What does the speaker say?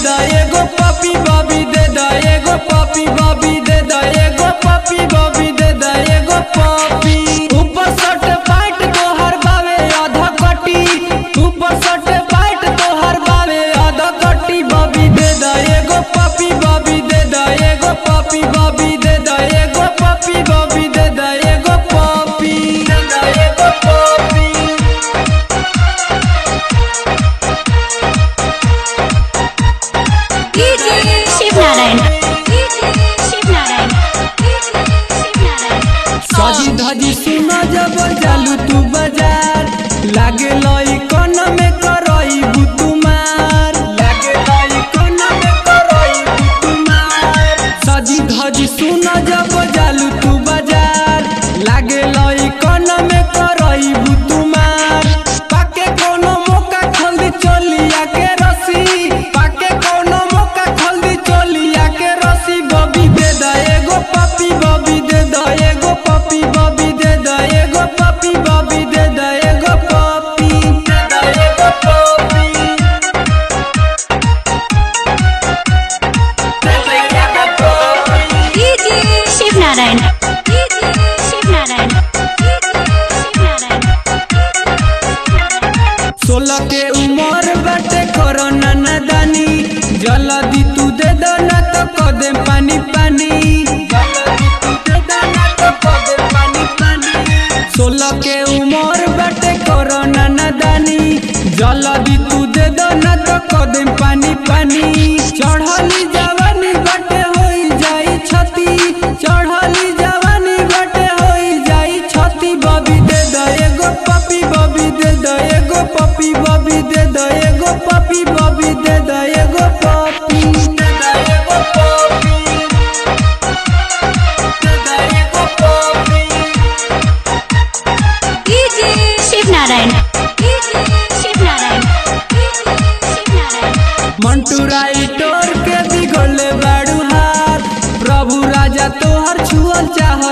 दा एगो पपी बबी दे दा एगो पपी बबी दे दा एगो पपी बबी दे दा एगो पपी ऊपर सट पाट तोहर बावे आधा कटी ऊपर सट पाट तोहर बावे आधा कटी बबी दे दा एगो पपी बबी दे दा एगो पपी बबी दे दा एगो पपी बबी दे दा एगो पपी दे दा एगो पपी शिवनारायण शिवनारायण शिवनारायण सजी धजी सुन जब जालू तू बाजार लागे लई कन में करई बुतुमार लागे लई कन में करई बुतुमार सजी धजी सुन जब जालू तू बाजार लागे लई कन में करई बुतुमार पाके कोनो मौका खल्दी चलिया के रसी पाके कोनो मौका खल्दी चलिया के रसी बबी दे दा एगो पपी बबी दे दा एगो पपी बबी दे दा एगो पपी बबी दे दा एगो पपी दे दा एगो पपी दे दा एगो पपी शिवनारायण शिवनारायण शिवनारायण सोलह के उम्र बाटे कोरोना नादानी जल्दी तू दे दो ना तो कदे पानी पानी जल्दी तू दे दो ना तो कदे पानी पानी सोलह के उम्र बाटे कोरोना नादानी जल्दी तू दे दो ना तो कदे पानी पानी चढ़ली जवानी बाटे होई जाई छती चढ़ली जवानी बाटे होई जाई छती बबी दे दा एगो पपी बबी दे दा एगो पपी बबी दे दा एगो पपी बबी दे दा एगो पपी दे दा एगो पपी दे दा एगो पपी शिवनारायण शिवनारायण शिवनारायण मंटू राइटोर के बिगोले बाड़ू हार प्रभु राजा तोहर छुअल चाह